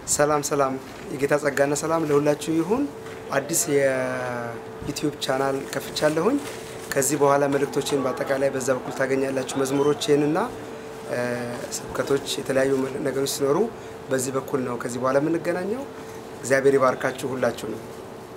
ሰላም ሰላም፣ የጌታ ጸጋና ሰላም ለሁላችሁ ይሁን። አዲስ የዩቲዩብ ቻናል ከፍቻለሁኝ። ከዚህ በኋላ መልእክቶችን በአጠቃላይ በዛ በኩል ታገኛላችሁ። መዝሙሮችንና ስብከቶች፣ የተለያዩ ነገሮች ሲኖሩ በዚህ በኩል ነው ከዚህ በኋላ የምንገናኘው። እግዚአብሔር ይባርካችሁ ሁላችሁ ነው።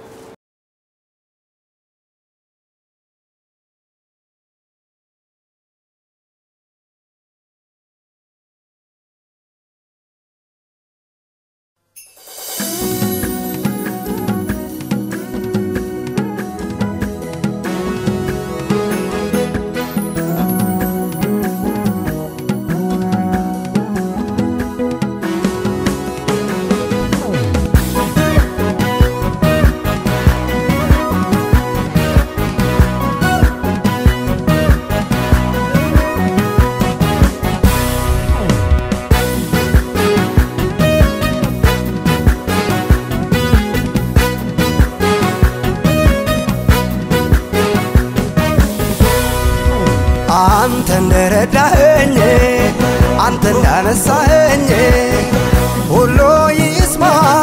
አንተ እንደረዳኸኝ አንተ እንዳነሳኸኝ ሁሉ ይስማ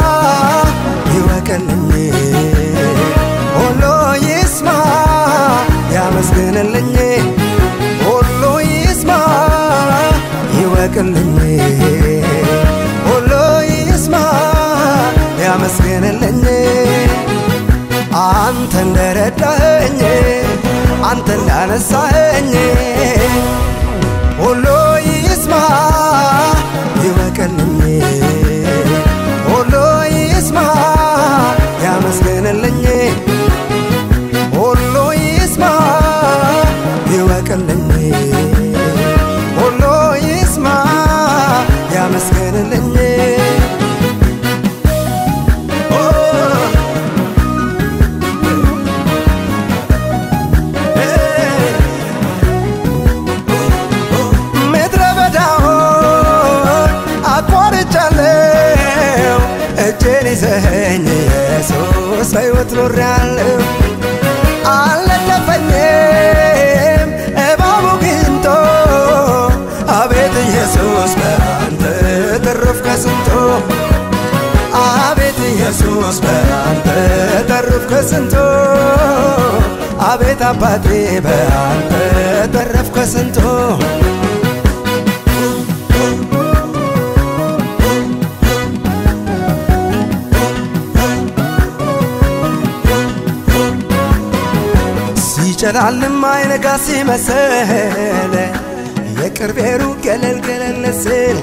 ይወቅልኝ ሁሉ ይስማ ያመስግንልኝ ሁሉ ይስማ ይወቅልኝ ሁሉ ይስማ ያመስግንልኝ አንተ እንደረዳኸኝ አንተ እንዳነሳኸኝ ሁሉ ይስማ ይወቅልኝ ሁሉ ይስማ ያመስግንልኝ ሁሉ ይስማ ይወቅልኝ ሁሉ ይስማ ያመስግንልኝ ምድረ በዳውን አቋርጫለሁ እጄን ይዘኸኝ ኢየሱስ በሕይወት ኖሬያለሁ አልነደፈኝም እባቡ ግንቶ አቤት ኢየሱስ በአንተ ተረፍኩ ከስንቱ አቤት ኢየሱስ በአንተ ተረፍኩ ከስንቱ አቤት አባቴ በአንተ ተረፍኩ ከስንቱ ሲጨላልም አይነጋ ሲመስል የቅርቤ ሩቅ ገለል ገለል ስል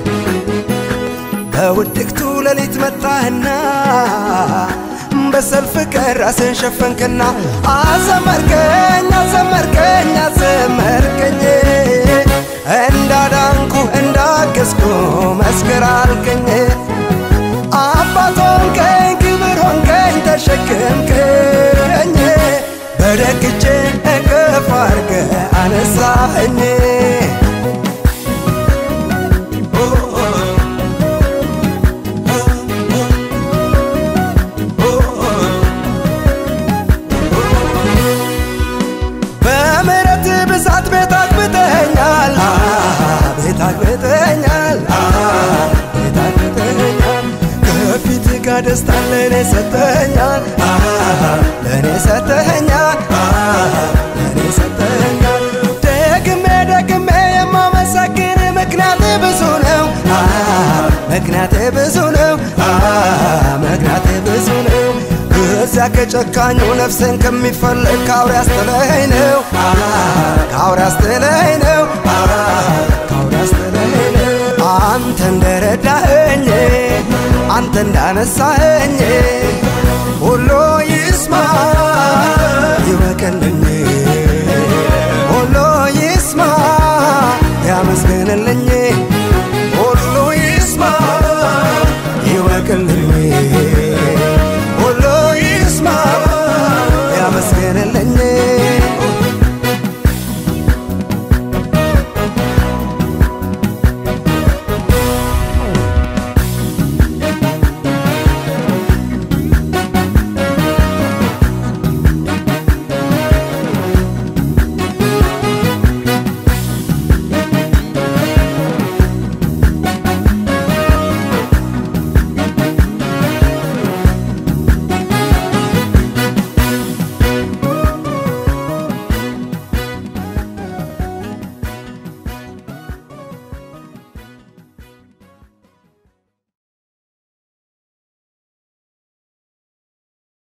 በውድቅቱ ሌሊት መጣህና በሰልፍ ቀን ራስን ሸፈንክና አዘመርከኝ አዘመርከኝ አዘመርከኝ እንዳዳንኩ እንዳገዝኩ መስክር አልከኝ አባት ሆንከኝ ክብር ሆንከኝ ተሸክምከኝ በደግቼ እቅፍ አርገ አነሳኸኝ በምሕረት ብዛት ቤት አግብተኛል ቤት አግብተኛል ቤት አግብተኛል ከፊት ጋር ደስታን ለእኔ ሰጠኛል ለእኔ ሰጠኛል ለእኔ ሰጠኛል ደግሜ ደግሜ የማመሰግን ምክንያት ብዙ ነው ምክንያት ብዙ ነው ምክንያት ብዙ ነው እዚያ ከጨካኙ ነፍስን ከሚፈልግ ከአውሬ አስተለኝ ነው ከአውሬ አስተለኝ ነው ከአውሬ አስተለኝ ነው አንተ እንደረዳኸኝ አንተ እንዳነሳኸኝ ሁሉ ይስማ ይወቅልኝ